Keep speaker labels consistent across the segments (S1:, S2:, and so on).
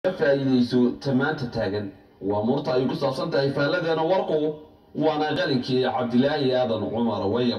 S1: faa'iidayso tamaanta taagan waa murta ay ku saabsan tahay faalladeena warku waana qalinkii cabdilaahi aadan cumar wayab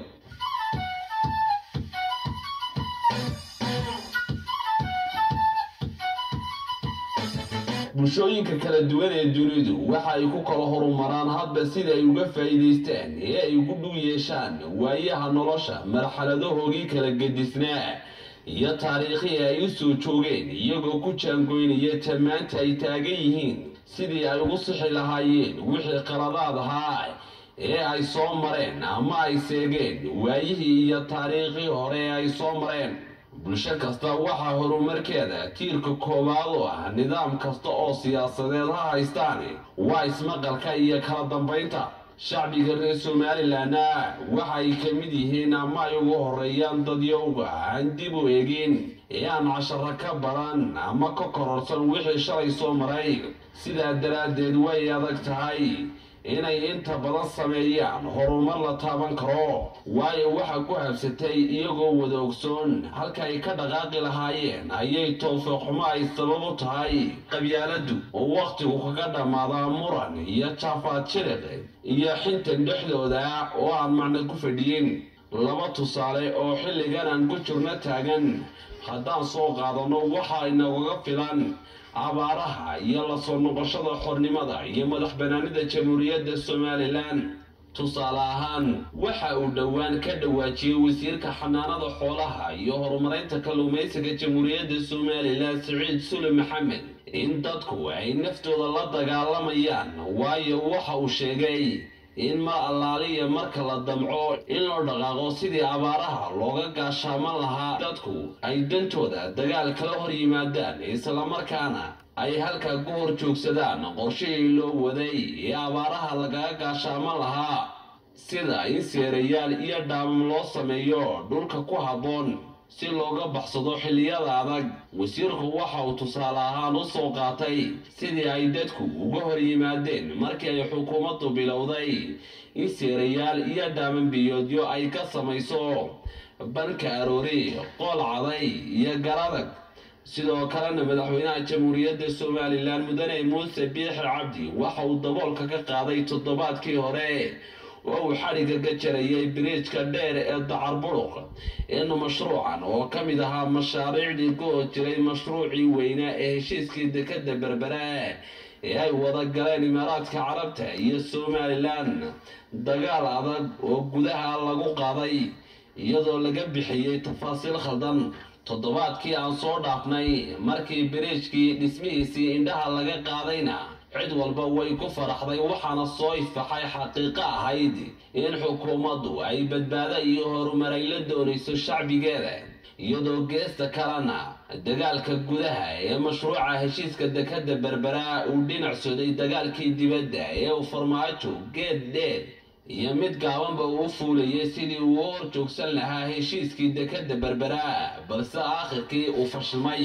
S1: bulshooyinka kala duwan ee dunidu waxa ay ku kala horumaraan hadba sida ay uga faa'iidaystaan ee ay ugu dhug yeeshaan waayaha nolosha marxaladahoogii kala gedisnaa iyo taariikhii ay u soo joogeen iyagoo ku jaangoynaya tamaanta ay taagan yihiin sidii ay ugu sixi lahaayeen wixii qaladaad ahaa ee ay soo mareen ama ay seegeen waayihii iyo taariikhii hore ee ay soo mareen bulsho kasta waxaa horumarkeeda tiirka koowaad oo ah nidaam kasta oo siyaasadeed ha haystaan waa ismaqalka iyo kala dambaynta shacbiga reer somalilanna waxa ay ka mid yihiin ama ay ugu horeeyaan dadyowga aan dib u egin ee aan casharo ka badan ama ka kororsan wixii shalay soo maray sidaa daraaddeed way adag tahay inay inta badan sameeyaan horumar la taaban karo waayo waxa ku habsatay iyagoo wada ogsoon halka ay ka dhaqaaqi lahaayeen ayay towfiiqxumo ay sabab u tahay qabyaaladdu oo wakhtigu kaga dhammaadaa muran iyo jaafaad jiriq iyo xintan dhexdooda oo aan macno ku fadhiyin laba tusaale oo xilligan aan ku jirno taagan haddaan soo qaadanno waxa inagaga filan abaaraha iyo la soo noqoshada xornimada iyo madax banaanida jamhuuriyadda somalilan tusaale ahaan waxa uu dhowaan ka dhawaajiyey wasiirka xanaanada xoolaha iyo horumarinta kalluumaysiga jamhuuriyadda somalilan siciid sule maxamed in dadku ay naftooda la dagaalamayaan waayo waxa uu sheegay in mar allaaliya marka la damco in loo dhaqaaqo sidii abaaraha looga gaashaaman lahaa dadku ay dantooda dagaal kala hor yimaadaan islamarkaana ay halkaa ku hor joogsadaan qorshihii loo waday ee abaaraha lagaga gaashaaman lahaa sida in seerayaal iyo dhaamam loo sameeyo dhulka ku habboon si looga baxsado xilliyada adag wasiirku waxa uu tusaale ahaan u soo qaatay sidii ay dadku uga hor yimaadeen markii ay xukuumaddu bilowday in seerayaal iyo dhaaman biyoodyo ay ka samayso banka aroori qool caday iyo garadag sidoo kalena madaxweynaha jamhuuriyadda somalilan mudane muuse biixi cabdi waxa uu daboolka ka qaaday toddobaadkii hore oo uu xadhigga ka jarayay biriijka dheer ee dacar buruq in mashruucan oo ka mid ahaa mashaariicdii ku hor jiray mashruucii weynaa ee heshiiskii dekadda berbera ee ay wada galeen imaaraadka carabta iyo somalilan dagaal adag oo gudaha lagu qaaday iyadoo laga bixiyey tafaasiil khaldan toddobaadkii aan soo dhaafnay markii biriijkii dhismihiisii indhaha laga qaadayna cid walba way ku faraxday waxaana soo ifaxay xaqiiqo ahayd in xukuumaddu ay badbaado iyo horumar ay la doonayso shacbigeeda iyadoo geesta kalena dagaalka gudaha ee mashruuca heshiiska dekadda berbera uu dhinac soday dagaalkii dibadda ee uu farmaajo geed dheer iyo mid gaabanba uu fuulayay sidii uu hor joogsan lahaa heshiiskii dekadda berbera balse aakhirkii uu fashilmay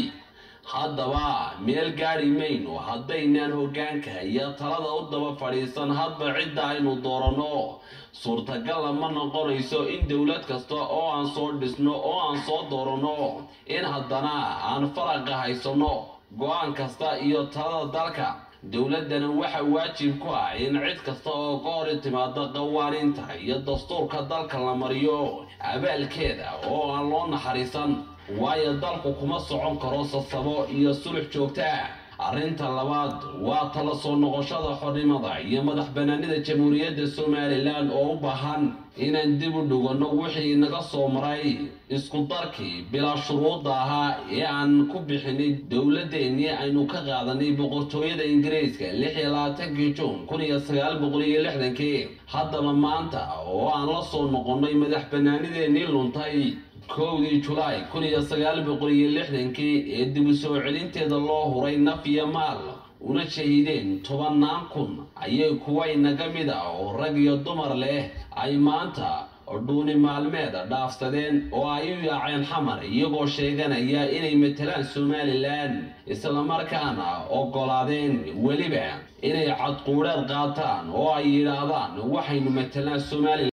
S1: haddaba meel gaadhi mayno haddaynaan hoggaanka iyo talada u daba fadhiisan hadba cidda aynu dooranno suurtagalla ma noqonayso in dowlad kasta oo aan soo dhisno oo aan soo dooranno in haddana aan faraqa haysanno go-aan kasta iyo talada dalka dowladdana waxa waajib ku ah in cid kasta oo ka hor timaada qawaaniinta iyo dastuurka dalka la mariyo abaalkeeda oo aan loo naxariisan waayo dalku kuma socon karo sasabo iyo sulux joogta arrinta labaad waa tala soo noqoshada xornimada iyo madax banaanida jamhuuriyadda somalilan oo u baahan inaan dib u dhiganno wixii naga soo maray isku darkii bilaa shuruudda ahaa ee aan ku bixinay dowladeennii aynu ka qaadanay boqortooyada ingiriiska lix iyo labaatankii juun kun iyo sagaal boqol iyo lixdankii haddaba maanta oo aan la soo noqonnay madax banaanideennii luntay kowdii julaay kun iyo sagaal boqol iyo lixdankii ee dib u soo celinteeda loo huray naf iyo maal una shahiideen tobannaan kun ayay kuwa inaga mid ah oo rag iyo dumar leh ay maanta dhuuni maalmeed dhaafsadeen oo ay u yaaceen xamar iyagoo sheeganaya inay matalaan somalilan islamarkaana oggolaadeen weliba inay cadquudheed qaataan oo ay yidhaahdaan waxaynu matalaan somalilan